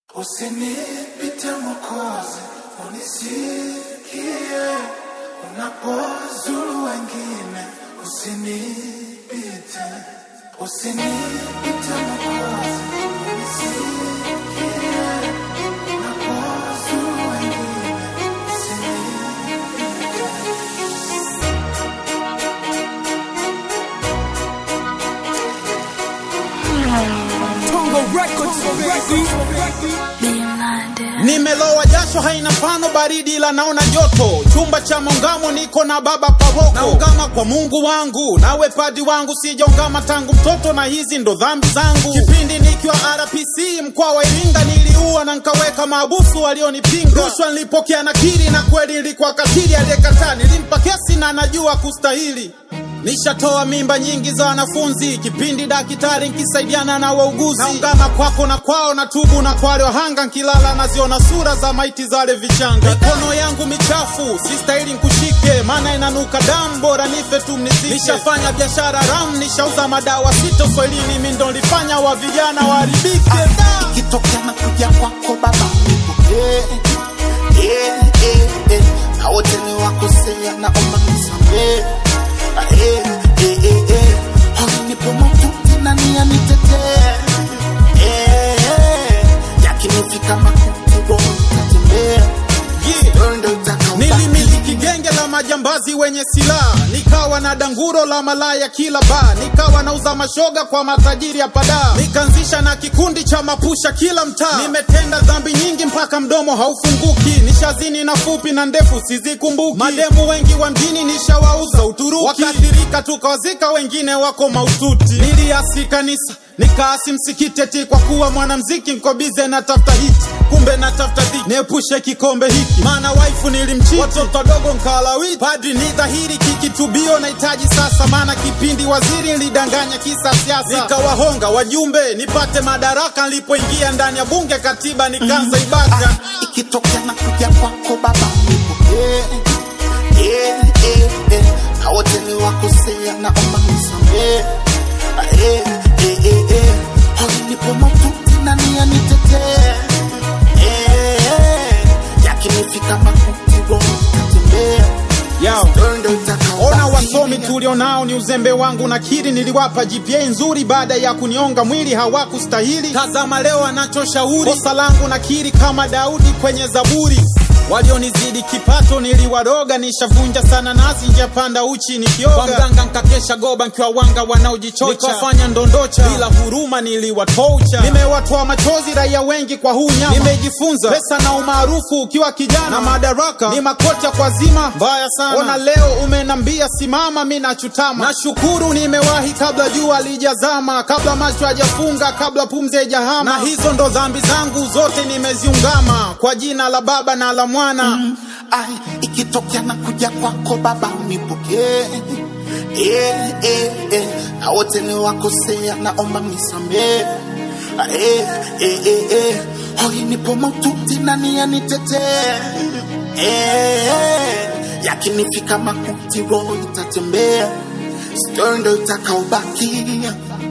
Usinipite Mwokozi, unisikie unapozuru wengine, usinipite, usinipite Mwokozi, unisikie unapozuru wengine, usinipite. Nimelowa jasho haina mfano, baridi ila naona joto. Chumba cha maungamo niko na baba paroko, naungama kwa Mungu wangu, nawe padi wangu, sijaungama tangu mtoto, na hizi ndo dhambi zangu. Kipindi nikiwa RPC mkoa wa Iringa, niliua na nkaweka maabusu walionipinga. Rushwa nilipokea nakiri, na kweli nilikuwa katili, aliyekataa nilimpa kesi na najua kustahili. Nishatoa mimba nyingi za wanafunzi, kipindi daktari nkisaidiana na wauguzi. Naungama kwako na kwao, na tubu na kwale wahanga, nkilala naziona sura za maiti zale vichanga. Mikono yangu michafu, sistahili nkushike, maana inanuka damu, bora nife tu mnizike. Nishafanya biashara ram, nishauza madawa sito swahilini, mi ndo nilifanya wa vijana waharibike. Da! ikitokea na kuja kwako baba nipokee yeah, yeah, yeah. na wote ni wakosea naomba nisamee Ah, eh, eh, eh, eh. Hoi nipo maututi na nia nitetee Eh, eh. yakinifika makuti roho itatembea Yeah. Wewe ndo utakaobaki. Nilimiliki genge la majambazi wenye silaha, nikawa na danguro la malaya kila baa, nikawa nauza mashoga kwa matajiri hapa daa, nikaanzisha na kikundi cha mapusha kila mtaa. Nimetenda dhambi nyingi mpaka mdomo haufunguki, nishazini na fupi na ndefu sizikumbuki. Mademu wengi wa mjini nishawauza Uturuki, wakaathirika tukawazika, wengine wako maututi. Niliasi kanisa nikaasi msikiti eti kwa kuwa mwanamziki nko bize na tafuta hiti, kumbe na tafuta dhiki, niepushe kikombe hiki, maana waifu nilimchiti, watoto wadogo nkalawiti. Padri ni dhahiri kikitubio nahitaji sasa, maana kipindi waziri nilidanganya kisa siasa, nikawahonga wajumbe nipate madaraka. Nilipoingia ndani ya bunge katiba nikaanza ibaka Ah, ikitokea na kuja kwako baba nipokee yeah, yeah, yeah. na wote ni wakosea naomba nisamee Ah, eh, eh, eh, eh. Hoi nipo maututi na nia nitetee Eh, eh. yakinifika makuti roho itatembea Yao. Wewe ndo utakaobaki. Ona wasomi tulionao ni uzembe wangu, nakiri niliwapa GPA nzuri baada ya kunionga mwili, hawakustahili. Tazama leo anachoshauri, kosa langu nakiri kama Daudi kwenye Zaburi. Walionizidi kipato niliwaroga, nishavunja sana nasi njapanda uchi nikioga. Kwa mganga nkakesha goba nkiwa wanga wanaojichocha, nikafanya ndondocha bila huruma niliwatoucha. Nimewatoa machozi raia wengi kwa huu nyama, nimejifunza pesa na umaarufu ukiwa kijana na madaraka ni makocha kwa zima mbaya sana. Ona leo umenambia simama, mi nachutama. Nashukuru nimewahi kabla jua lijazama, kabla macho hajafunga, kabla pumzi haijahama. Na hizo ndo dhambi zangu zote nimeziungama, kwa jina la Baba na la Mwana Ai, ikitokea na kuja kwako baba unipokee yeah, yeah, yeah. na wote ni wakosea naomba nisamee Ah, eh, eh, eh, eh. hoi nipo maututi na nia nitetee eh, eh. yakinifika makuti roho itatembea stori ndo itakaobaki